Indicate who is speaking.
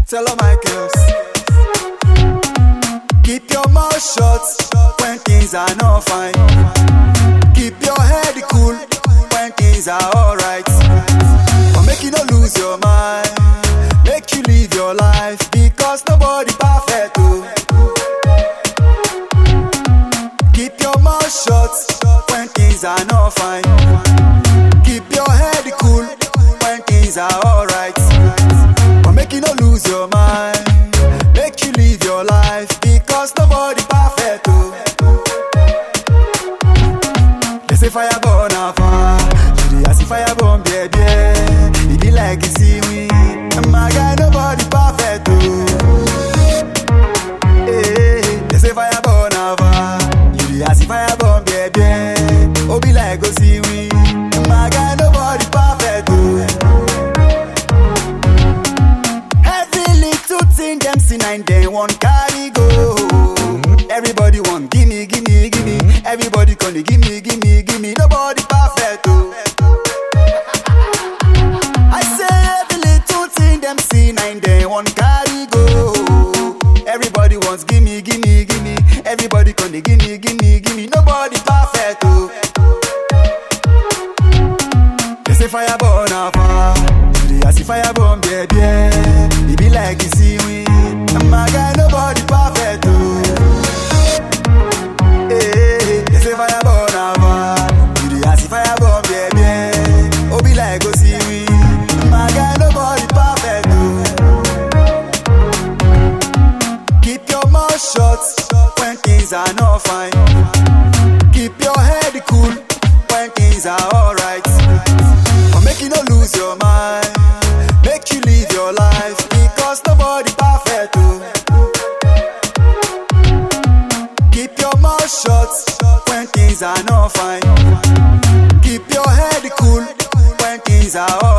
Speaker 1: Tell all my girls. Keep your mouth shut when things are not fine. Keep your head cool when things are alright. But make you not lose your mind. Make you live your life because nobody perfect. Oh. Keep your mouth shut when things are not fine. Keep your head cool when things are alright. But make you not lose your mind. Make you live your life because nobody perfect. Oh. They say fire burn a fire. You dey see fire burn, baby. It be like you see me. My guy, nobody perfect. Oh. Hey, they say fire burn a fire. You dey see fire burn, baby. Oh, be like go see me. My guy, nobody perfect. Oh. Every little thing them see nine they want carry go. Everybody want gimme, gimme, gimme. Everybody gonna gimme, gimme, gimme. Nobody perfect. Oh. I say every little thing them see nine they want carry go. Everybody wants gimme, gimme, gimme. Everybody gonna gimme, gimme, gimme. Nobody perfect. Oh. They say fire burn a fire. Today I see fire burn, baby. It be like you see me. My guy, nobody perfect. Oh. Hey, they say fire burn a fire. Today I see fire burn, baby. Oh, be like go see me. My guy, nobody perfect. Oh. Keep your mouth shut when things are not fine. Keep your head cool when things are alright. But make you not lose your mind. Make you live your life because nobody perfect. Oh. Keep your mouth shut when things are not fine. Keep your head cool when things are